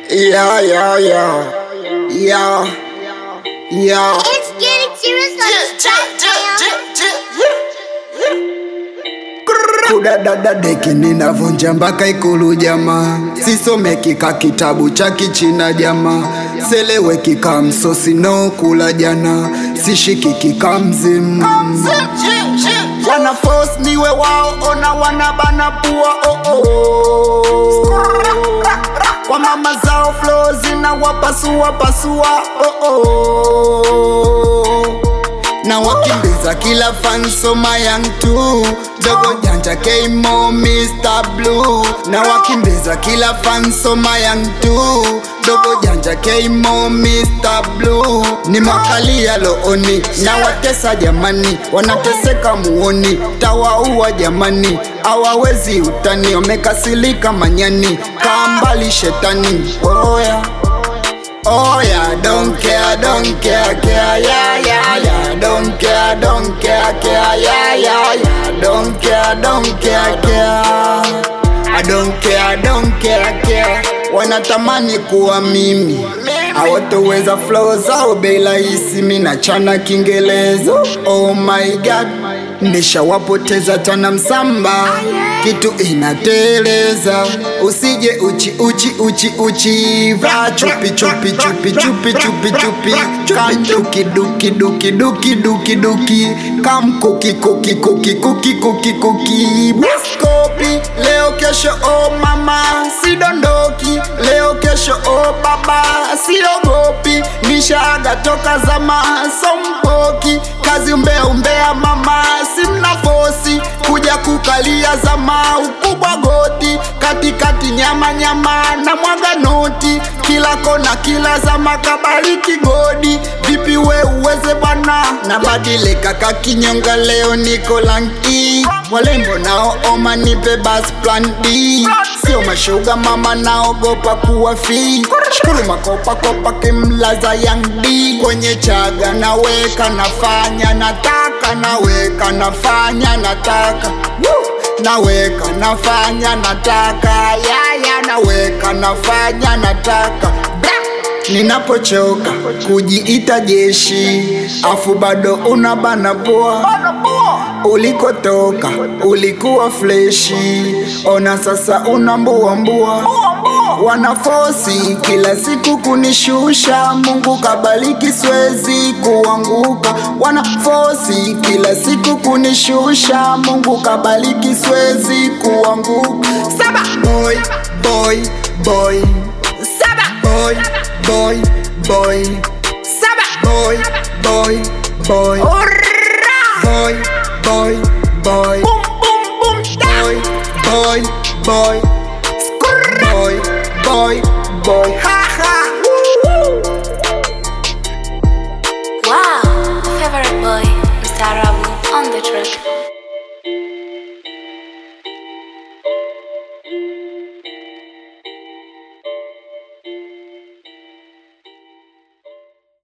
Yeah, yeah, yeah. Yeah. Yeah. It's getting serious on this track, man. kudadada deki ninavunja mpaka ikulu jamaa sisomeki ka kitabu cha kichina jamaa seleweki ka msosi no kula jana sishikiki ka mzimu wana force niwe wao ona wanabana pua oh oh. kwa mama zao flow zinawapasua pasua oh oh. na wakimbiza kila fansoma yang tu dogo janja keimo Mr. Blue na wakimbiza kila fansoma yang tu dogo janja keimo Mr. Blue ni makalia looni na watesa jamani wanateseka muoni tawaua jamani awawezi utani wamekasilika manyani kambali shetani oya Oh yeah, don't care, don't care, care, yeah, yeah, yeah. Don't care, don't care, care, yeah, yeah, yeah. Don't care, don't care, care. I don't care, don't care, care. Wanatamani kuwa mimi hawatoweza flow zao bei rahisi, mi nachana Kiingereza. Oh my god, nishawapoteza tana msamba, kitu inateleza. Usije uchi uchi uchi uchi, vaa chupi chupi chupi chupi chupi chupi, kam duki duki duki duki duki duki, kam kuki kuki kuki kuki kuki kuki, Buskopi leo kesho, oh mama sidondoki, leo kesho, oh baba siogopi, nishaaga toka zama sompoki, kazi umbea umbea mama, simna fosi kuja kukalia zama ukubwa goti katikati nyama nyama na mwaga noti kila kona kila zama kabariki godi vipi we uweze bwana nabadilika kakinyonga leo niko lanki walembo nao oma nipe bas plan D sio mashuga mama naogopa kuwa fi shukuru makopa kopa kimlaza yang D kwenye chaga naweka nafanya nataka naweka nafanya nataka Woo! naweka nafanya nataka yaya naweka nafanya nataka Bra! ninapochoka kujiita jeshi afu bado unabana poa ulikotoka ulikuwa fleshi ona sasa unambuambua wanafosi kila siku kunishusha mungu kabaliki swezi kuanguka wanafosi kila siku kunishusha mungu kabaliki swezi kuanguka saba boy boy boy saba boy boy boy saba boy boy boy boy boy boy boy boy boy boy boy boy ha ha Wow, favorite boy, Mr. Rabu on the track.